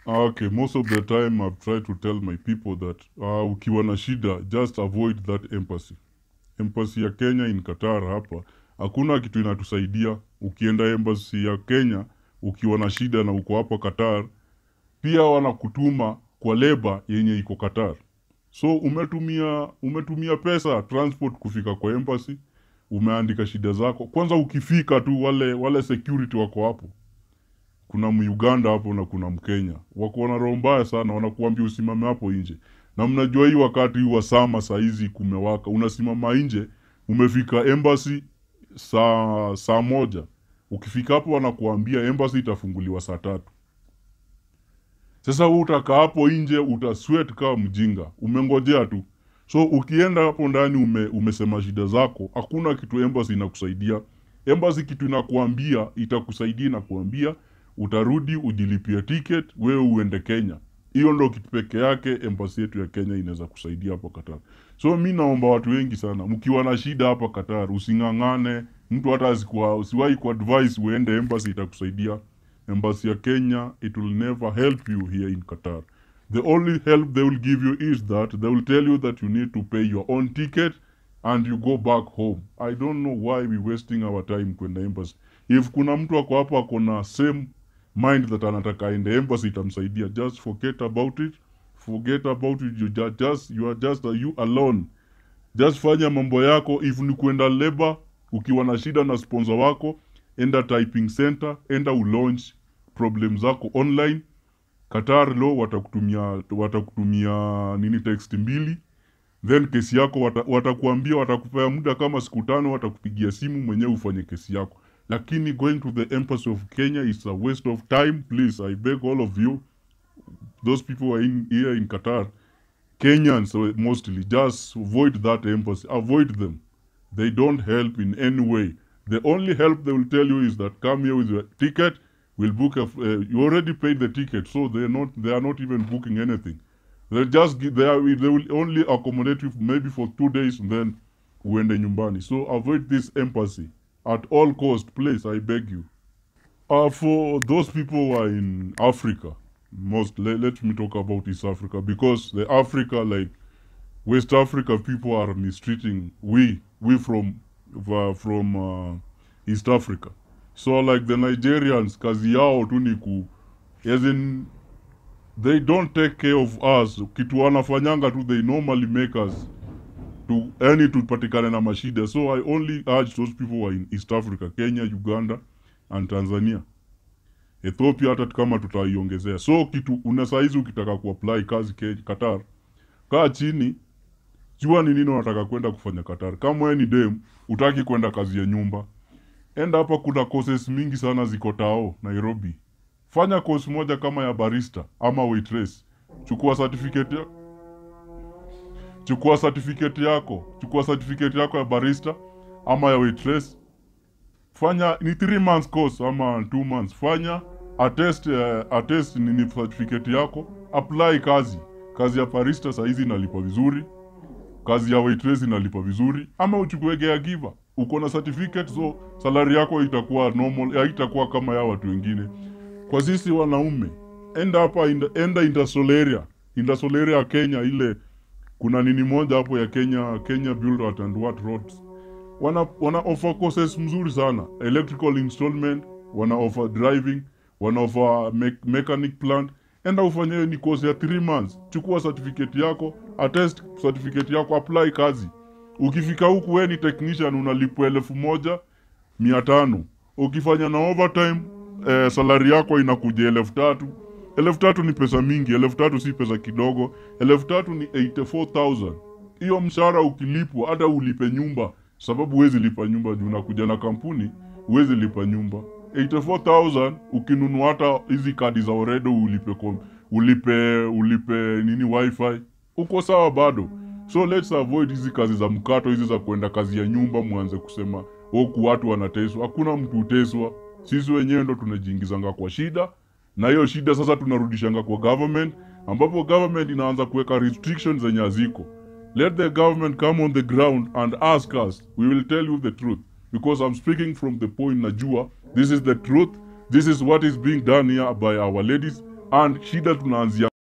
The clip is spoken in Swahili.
Okay, most of the time I've tried to tell my people that uh, ukiwa na shida just avoid that embassy. Embassy ya Kenya in Qatar hapa hakuna kitu inatusaidia. Ukienda embassy ya Kenya ukiwa na shida na uko hapa Qatar, pia wanakutuma kwa leba yenye iko Qatar. So umetumia umetumia pesa transport kufika kwa embassy, umeandika shida zako. Kwanza ukifika tu wale wale security wako hapo kuna Muganda hapo na kuna Mkenya wako na roho mbaya sana, wanakuambia usimame hapo nje, na mnajua hii wakati wa sama saa hizi kumewaka, unasimama nje, umefika embassy saa saa moja, ukifika hapo wanakuambia embassy itafunguliwa saa tatu. Sasa wewe utakaa hapo nje, utasweat kama mjinga, umengojea tu. So ukienda hapo ndani ume, umesema shida zako, hakuna kitu embassy inakusaidia. Embassy kitu inakuambia itakusaidia, inakuambia utarudi ujilipie ticket wewe uende Kenya. Hiyo ndo kitu peke yake embassy yetu ya Kenya inaweza kusaidia hapo Qatar. So mi naomba watu wengi sana, mkiwa na shida hapa Qatar, using'ang'ane mtu hata asikuwa usiwahi ku advise uende embassy itakusaidia. Embassy ya Kenya it will never help you here in Qatar. The only help they will give you is that they will tell you that you need to pay your own ticket and you go back home. I don't know why we wasting our time kwenda embassy. If kuna mtu ako hapo ako na same mind that anataka aende embassy itamsaidia, just forget about it. Forget about it. You ju- just you are just you alone. Just fanya mambo yako. If ni kwenda labor, ukiwa na shida na sponsor wako, enda typing center, enda ulaunch problem zako online. Qatar law watakutumia watakutumia nini text mbili then kesi yako wata, watakuambia watakupea muda kama siku tano, watakupigia simu mwenyewe ufanye kesi yako. Lakini going to the embassy of Kenya is a waste of time. Please, I beg all of you, those people who are in, here in Qatar, Kenyans uh, mostly, just avoid that embassy. Avoid them. They don't help in any way. The only help they will tell you is that come here with your ticket. We'll book a. f- Uh, you already paid the ticket, so they're not. They are not even booking anything. They just gi- they are. They will only accommodate you maybe for two days, and then uende nyumbani. So avoid this embassy at all cost, please. I beg you. Uh, for those people who are in Africa, most let, let me talk about East Africa because the Africa like West Africa people are mistreating we we from uh, from uh, East Africa. So like the Nigerians, kazi yao tu ni ku as in they don't take care of us. Kitu wanafanyanga tu they normally make us to any tupatikane na mashida. So I only urge those people who are in East Africa, Kenya, Uganda and Tanzania. Ethiopia hata kama tutaiongezea. So kitu una saizi ukitaka kuapply kazi ke, Qatar, kaa chini, jua ni nini unataka kwenda kufanya Qatar. Kama wewe ni dem, utaki kwenda kazi ya nyumba, enda hapa, kuna courses mingi sana ziko Tao, Nairobi. Fanya course moja kama ya barista ama waitress. Chukua certificate ya, chukua certificate yako, chukua certificate yako ya barista ama ya waitress fanya ni three months course ama two months fanya attest uh, attest nini certificate yako apply kazi kazi ya barista sahizi inalipa vizuri kazi ya waitress inalipa vizuri ama uchukue caregiver uko na certificate so salari yako itakuwa normal haitakuwa kama ya watu wengine kwa sisi wanaume enda hapa inda- enda industrial area industrial area ya Kenya ile kuna nini moja hapo ya Kenya Kenya Build and What Roads wana, wana offer courses mzuri sana electrical installment wana offer driving wana offer me mechanic plant enda ufanye ni course ya 3 months chukua certificate yako attest certificate yako apply kazi ukifika huku we ni technician unalipwa elfu moja mia tano ukifanya na overtime eh, salari yako inakuja elfu tatu elfu tatu ni pesa mingi elfu tatu si pesa kidogo elfu tatu ni 84000 hiyo mshahara ukilipwa hata ulipe nyumba sababu huwezi lipa nyumba juu unakuja na kampuni huwezi lipa nyumba 84000 ukinunua hata hizi kadi za oredo ulipe kom, ulipe ulipe nini wifi uko sawa bado so let's avoid hizi kazi za mkato hizi za kwenda kazi ya nyumba mwanze kusema huku watu wanateswa hakuna mtu huteswa sisi wenyewe ndo tunajiingizanga kwa shida na hiyo shida sasa tunarudishanga kwa government ambapo government inaanza kuweka restrictions zenye haziko let the government come on the ground and ask us we will tell you the truth because i'm speaking from the point najua this is the truth this is what is being done here by our ladies and shida tunaanzia